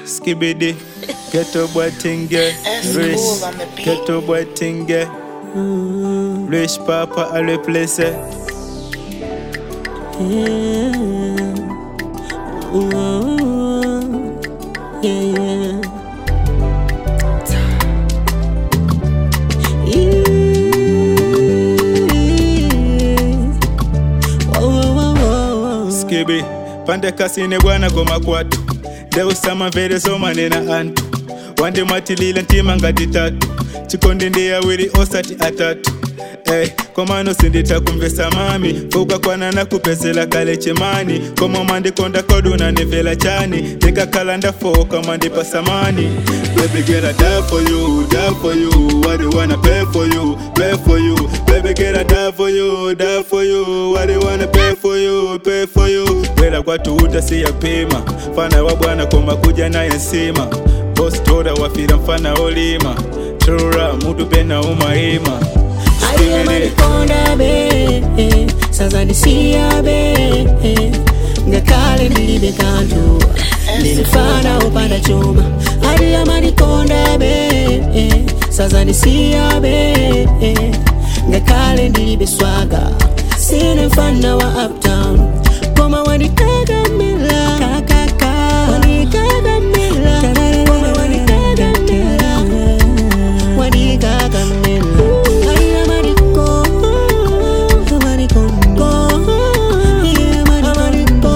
skibidi ghetto boy tinge That's rich cool on the beat. ghetto boy tinge rich papa a replace skibi pande kasine bwana goma kwatu ndeusama mvere zomanena antu wandimatilile ntima ngati tatu chikondi ndi awiri osati atatu Hey, komano sinditakumvesa mami fukakwana nakupezela kale chemani komo mandikonda koduna nivela chani ndikakhala ndafoka mandipa samani Baby girl, I die for you, die for you. What do wanna pay for you, pay for you. Baby girl, I die for you, die for you. What do wanna pay for you, pay for you. Wela kwatu utasiyapima fana wa bwana koma kuja naye nsima boss toda wafira mfana olima trura mutu pena umaima aliyemalikonda be sazandisiya be ngakhale ndilibe kanthu ndilifana upanda chuma aliyemalikonda be sazandisiya be ngakhale ndilibe swaga sine mfana wa uptown koma wandikagamila kakaka wandikagamila koma wandikagamila wandikagamila Ayamariko, amariko, ayamariko,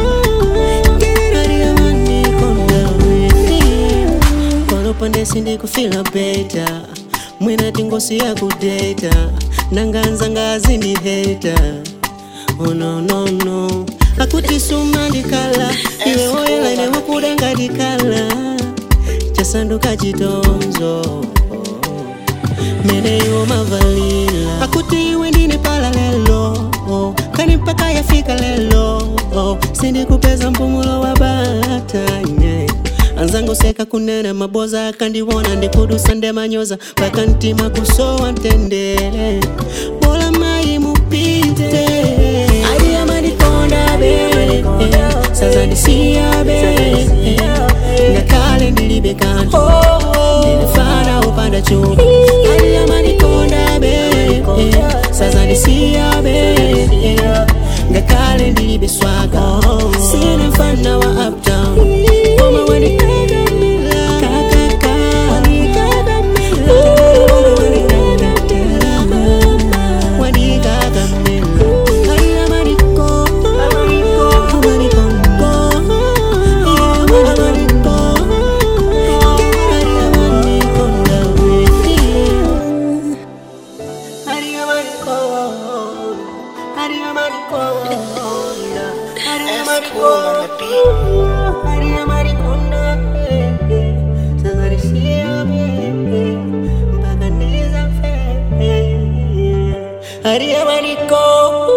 ayamariko. Kolopande sindikufila beta mwina tingosi ya kudeta nanganza ngazi ni heta oh no no no akuti suma ndikala iwe oyela ine wakudenga dikala chasanduka chitonzo mene iwo mavalila akuti iwe ndine pala lelo kani mpaka yafika lelo sindikupeza mpumulo wa bata yeah. anzangu seka kunena maboza akandiwona ndikudusa ndemanyoza mpaka ntima kusowa ntendere bola mayi mupite aliyamadikonda be sazandisiya be ngakhale ndilibe kanthu ndinefana upanda chuma aliyamadikonda be sazandisiya be ngakhale ndilibe swaga sine mfana wa uptown koma wanikagamila kakaka wanikagamila wanikagamila ayamariko amariko ayamariko ayamariko ndaweti That's cool on the beat. Ariamariko